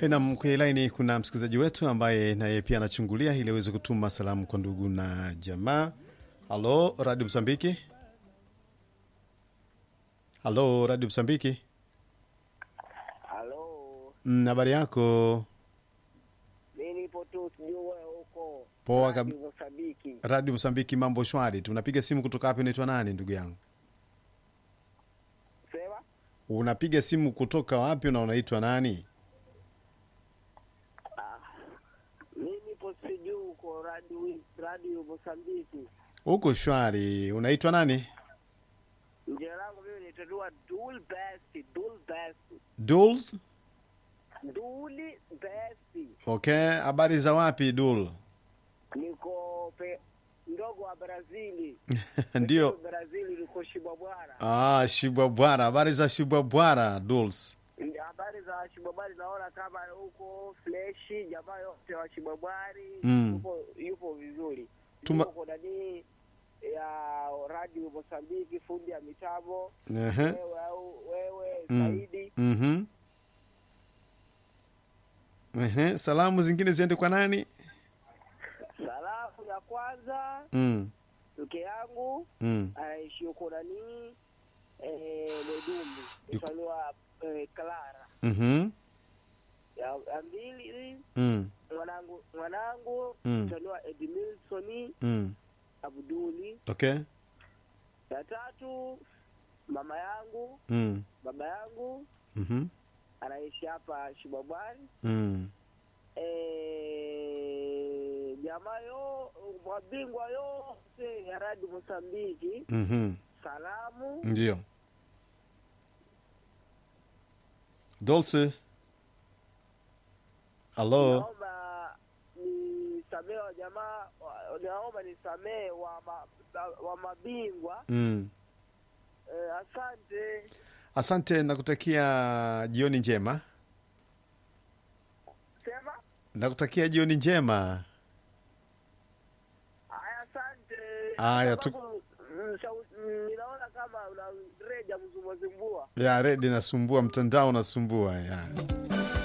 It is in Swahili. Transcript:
Nam, kwenye laini kuna msikilizaji wetu ambaye naye pia anachungulia ili aweze kutuma salamu kwa ndugu na jamaa. Halo, Radio Msambiki. Halo, Radio Msambiki. Halo, Mm, habari yako? mi nipo tu sijui wewe huko Poa kab- Mozambiki. Radio Msambiki, mambo shwari. Tunapiga simu kutoka wapi? Unaitwa nani ndugu yangu? Sema Unapiga simu kutoka wapi na unaitwa nani? mi nipo sijui huko radio radio Mozambiki. Huko shwari. Unaitwa nani? Jina langu mimi nitatua Dul Best, Dul Best, Duls? Duli Best. Okay, habari za wapi Dul? Niko pe ndogo wa Brazili. Ndio. Brazili niko Shibabwara. Ah, Shibwabwara. Habari za Shibwabwara Duls? Habari za Shibabwari naona kama huko freshi, jamaa yote wa Shibabwari Mm. yupo, yupo vizuri. Tuma- Yupo ndani ya radio Mozambiki, fundi ya mitambo Ehe. wewe au wewe Mm. Saidi. Mhm. Ehe, salamu zingine ziende kwa nani? Salamu ya kwanza Mm. mke yangu Mm. aishi huko nani eh, Mwedumbi Yuko- italiwa eh, Clara. Mhm. Ya, ya mbili Mm. mwanangu mwanangu Mm. italiwa Edmilson Mm. Abduli. Okay. Ya tatu mama yangu Mm. baba yangu Mhm. anaishi hapa Shibabwari. Mm. Eh, jamaa yo mabingwa yote ya radi Mosambiki, Mhm. salamu Ndio. Dulce. Halo. naomba nisamee wa jamaa, wa- naomba nisamee wa, ma, wa mabingwa Mm. eh, asante. Asante, nakutakia jioni njema. Sema Nakutakia jioni njema. haya, asante. Haya, tu- Sababu, mm, shau- mm, ninaona kama una reja mzumbazimbua Ya redi nasumbua, mtandao unasumbua ya.